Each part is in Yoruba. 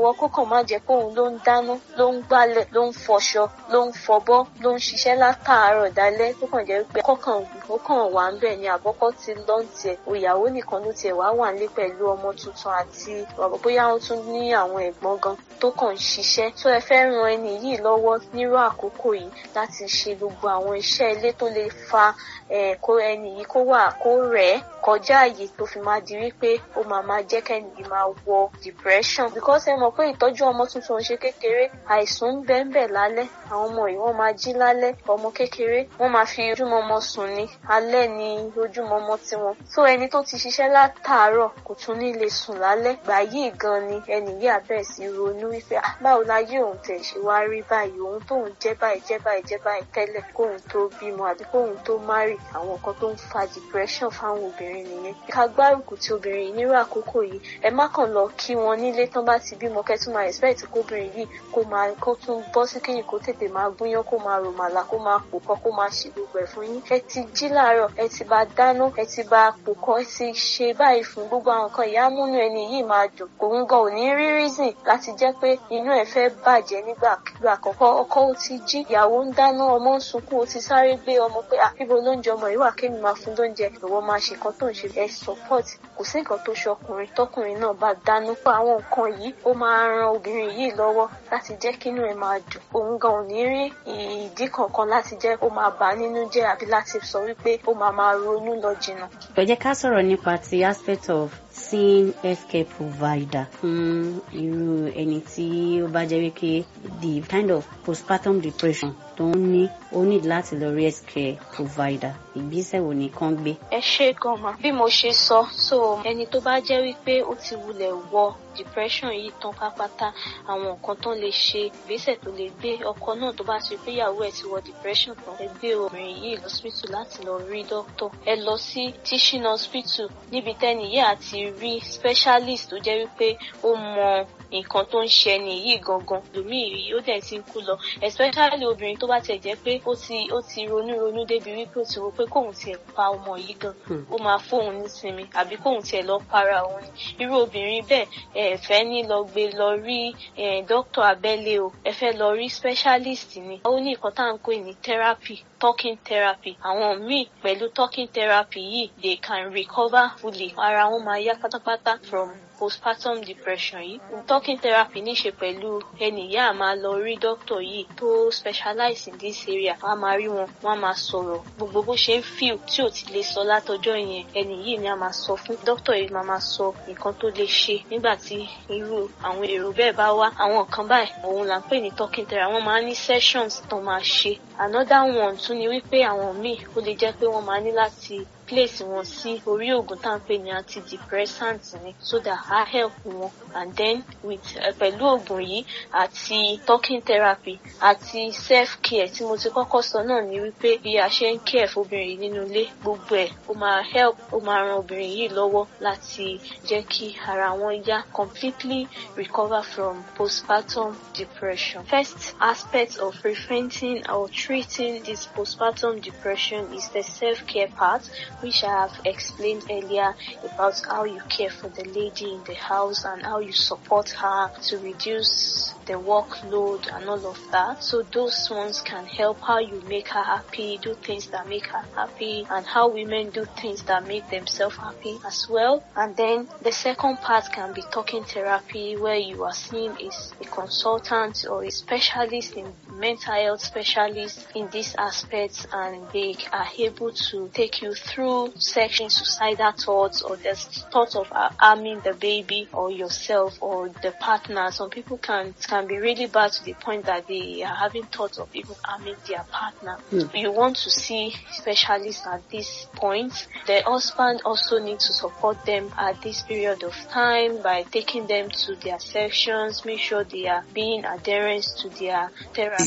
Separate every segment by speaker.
Speaker 1: lọ́wọ́ kó kàn má jẹ́ pé òun ló ń dáná ló ń gbálẹ̀ ló ń fọṣọ ló ń fọbọ́ ló ń ṣiṣẹ́ látàárọ̀ dálẹ́ tó kàn jẹ́ pé kọ́kàn ó kàn wà ń bẹ̀ ni àkọ́kọ́ ti lọ́ ń tiẹ̀ òyàwó nìkan ló tiẹ̀ wá wà nílé pẹ̀lú ọmọ tuntun àti bóyá ó tún ní àwọn ẹ̀gbọ́n gan tó kàn ń ṣiṣẹ́ tó ẹ fẹ́ ran ẹni yìí lọ́wọ́ nírú àkókò yìí láti ṣe gbogbo àwọn iṣẹ́ ilé tó lè fa kó ẹni yìí kó wà kó rẹ̀ ẹ́ kọjá àyè tó fi máa di wípé ó máa máa jẹ́ kẹ́ni yìí máa wọ depression because ẹ mọ̀ pé ìtọ́jú ọmọ tuntun ṣe kékeré àìsùn ń bẹ́ẹ̀ bẹ́ẹ̀ lálẹ́ àwọn ọmọ yìí wọ́n máa jí lálẹ́ ọmọ kékeré wọ́n máa fi ojúmọmọ sùn ní alẹ́ ní ojúmọmọ tiwọn so ẹni tó ti ṣiṣẹ́ látàárọ̀ kò tún ní lè sùn lálẹ́ gbà yìí gan ni ẹni yìí àbẹ̀ sí ronú wípé báwo la yí òun tẹ̀ ṣe wá rí báyìí òun tóun jẹ́ báyìí jẹ́ báyìí jẹ́ báyìí tẹ́lẹ̀ kóun tó bímọ àbí kóun tó márì àwọn nǹkan tó ń fa depression fáwọn obìnrin nìyẹn ká gbárùkù ti obìnrin yìí nírú àkókò yìí ẹ má kàn lọ kí wọn nílé tán bá ti bímọ kẹtù máa expect kóbìnrin yìí kó máa kó tún bọ́ sí kíyìn kó tètè máa gúnyán kó máa rò màlà kó máa pò kọ́ kó máa ṣe gbogbo ẹ̀ fún yín ẹ ti jí láàárọ̀ ẹ ti bá dáná ẹ ti bá pò kọ́ ẹ ti ṣe báyìí fún gbogbo àwọn nǹkan ìyá múnú ẹni yìí máa dùn òun gan ò ní rí reason láti jẹ́ pé inú ẹ̀ fẹ́ bàjẹ́ nígbà àkọ́kọ́ ọkọ ó ti jí ìyàwó ń dáná ọmọ ń sunkún ó ti sáré gbé ọmọ pé àbíbo lóúnjẹ ọmọ yìí wà kémi máa fún lóúnjẹ ìwọ máa ṣe nǹkan tó ń ṣe ẹ support kò sí nǹkan tó ṣe ọkùnrin tọkùnrin náà bá dánú pa àwọn nǹkan yìí ó máa ran obìnrin yìí lọ́wọ́ láti jẹ́ kínú ẹ̀ máa dùn òun gan ò ní rí ìdí kankan láti jẹ́ ó máa bà á nínú jẹ́ àbí láti sọ wípé ó máa máa ronú lọ jìnnà.
Speaker 2: ẹ jẹ́ ká sọ̀rọ̀ nípa ti aspect of seeing healthcare provider fún irú ẹni tí ó bá jẹ́ wípé the kind of postpartum depression tó ń ní ó ní láti lọ rí healthcare provider ìgbésẹ̀ wo ni kán gbé.
Speaker 1: ẹ ṣe gan ma bí mo ṣe sọ so ẹni tó bá jẹ́ wípé ó ti wulẹ̀ wọ depression yìí tán pápátá àwọn nǹkan tán lè ṣe ìgbésẹ̀ tó lè gbé ọkọ náà tó bá ṣe pé ìyàwó ẹ̀ ti wọ depression tán ẹ gbé obìnrin yìí lọ́sítù láti lọ rí dókítà ẹ lọ sí teaching hospital níbi tẹ́ni yìí àti rí specialist tó jẹ́ wípé ó mọ nǹkan tó ń ṣe ẹni yìí gangan lómi yìí ó dẹ̀ ti ń kú lọ especially obìnrin tó bá tẹ̀ jẹ́ pé ó ti ó ti ronú ronú débi wípé ó ti rò pé kóun tiẹ̀ pa ọmọ yìí gan ó máa fóun nísinmi àbí kóun tiẹ̀ lọ para òun ni irú obìnrin bẹ́ẹ̀ ẹ fẹ́ ní lọ gbé lọ rí dókítà abẹ́lé o ẹ fẹ́ lọ rí specialist ni ó ní nǹkan tá à ń pè ní therapy talking therapy àwọn míì pẹ̀lú talking therapy yìí they can recover fully ara wọn máa yá pátápátá from postpartum depression yìí talking therapy ní ṣe pẹ̀lú ẹni ìyá a máa lọ rí doctor yìí tó specialize in this area wọ́n á máa rí wọn wọ́n á máa sọ̀rọ̀ gbogbo bó ṣe ń feel tí ò ti lè sọ látọjọ́ yẹn ẹni yìí ni a máa sọ fún doctor yìí máa máa sọ nǹkan tó lè ṣe nígbà tí irú àwọn èrò bẹ́ẹ̀ bá wá àwọn nǹkan báyìí òun là ń pè ní talking therapy wọ́n máa ní sessions tó máa ṣe another one tún ni wípé àwọn míì ó lè jẹ́ pé wọ́n máa ní láti place wọn sí orí oògùn tá à ń pè ní antidepressant ni so that á help wọn and then with uh, pẹ̀lú oògùn yìí àti talking therapy àti self care tí mo ti kọ́kọ́ sọ náà ni wípé bí a ṣe ń care fóbìnrin yìí nínú ilé gbogbo ẹ̀ ó máa help ó máa ran obìnrin yìí lọ́wọ́ láti jẹ́ kí ara wọn yá completely recover from postpartum depression. First aspect of preventing or treating this postpartum depression is the self-care part which I have explained earlier about how you care for the lady in the house and how you support her to reduce the workload and all of that. So those ones can help how you make her happy, do things that make her happy, and how women do things that make themselves happy as well. And then the second part can be talking therapy where you are seeing is a consultant or a specialist in mental health specialist in these aspects and they are able to take you through section suicidal thoughts or the thoughts of harming the baby or yourself or the partner. Some people can can be really bad to the point that they are having thoughts of even harming their partner. Mm. You want to see specialists at this point. The husband also needs to support them at this period of time by taking them to their sections, make sure they are being adherent to their therapy.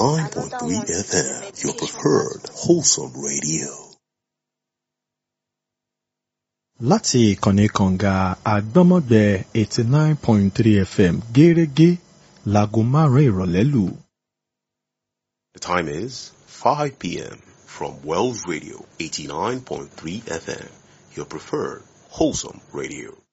Speaker 3: 89.3 FM, your preferred wholesome radio.
Speaker 4: láti ìkànnì kànga àgbọ́mọ̀gbẹ́ eighty nine point three fm gẹ́rẹ́gẹ́ láago márùn-ún ìrọ̀lẹ́ lù.
Speaker 3: The time is 5 p.m. from Wells Radio 89.3 FM, your preferred wholesome radio.